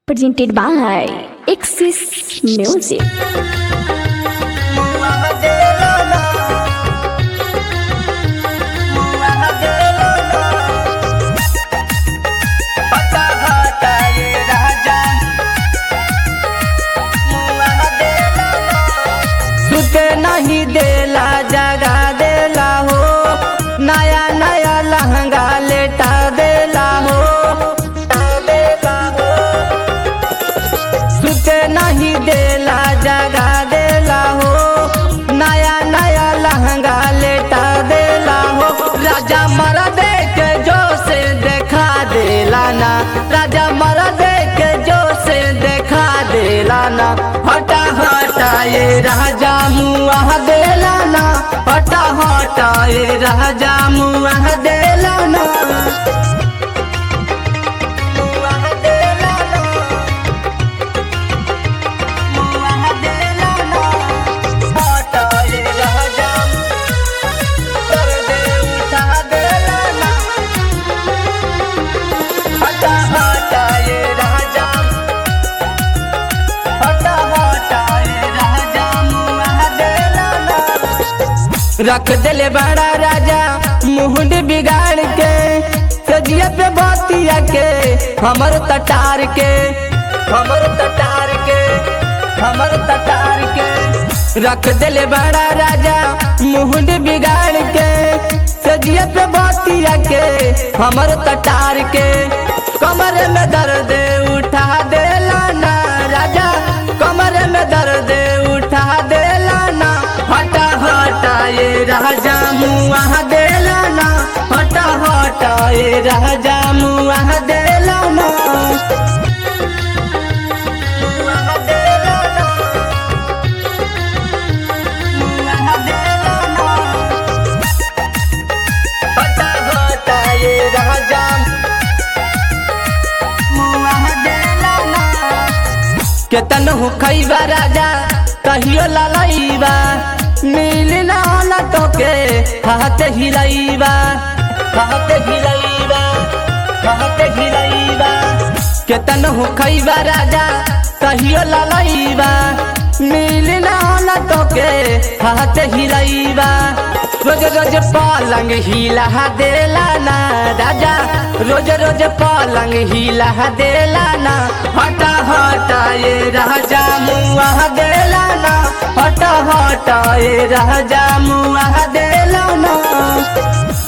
presented by Axis Music. सुते नहीं देला जगा देला हो नया नया लहंगा लेटा देला हो देला हो सुते नहीं देला जगा देला हो नया नया लहंगा लेटा देला हो राजा मर दे के जो से देखा देला ना राजा मर दे के जो से देखा देला ना हटा हटा ये राजा मुआ देला ना हटा हटा ये राजा मुआ देला ना मुआ देला ना मुआ देला ना हटा ये राजा कर दे उठा देला ना हटा हटा ये राजा हटा हटा ये राजा मुआ देला ना रख दिले बड़ा राजा मुहुंड बिगाड़ के सजिया पे बातिया के हमर तटार के हमर तटार के हमर तटार के रख दिले बड़ा राजा मुहुंड बिगाड़ के सजिया पे बातिया के हमर तटार के कमर में दर्द उठा देला ना राजा कमर में दर्द उठा देला ना हटा हटा ये राजा मुआ देला ना हटा हटा ये राजा मुआ देला ना मुआ देला ना मुआ देला ना हटा हटा ये राजा मुआ देला ना केतन हो खैबा राजा कहियो ललैबा मिल ना न तोके हाथ हिलैबा हाथ हिलैबा हाथ हिलैबा केतन हो खैबा राजा कहियो ललैबा मिल ना न तोके हाथ हिलैबा रोज रोज पलंग हिला देला ना राजा रोज रोज पलंग हिला देला ना हटा हटा ये राजा मुआ देला ना हटा हटा ये राजा मुआ देला ना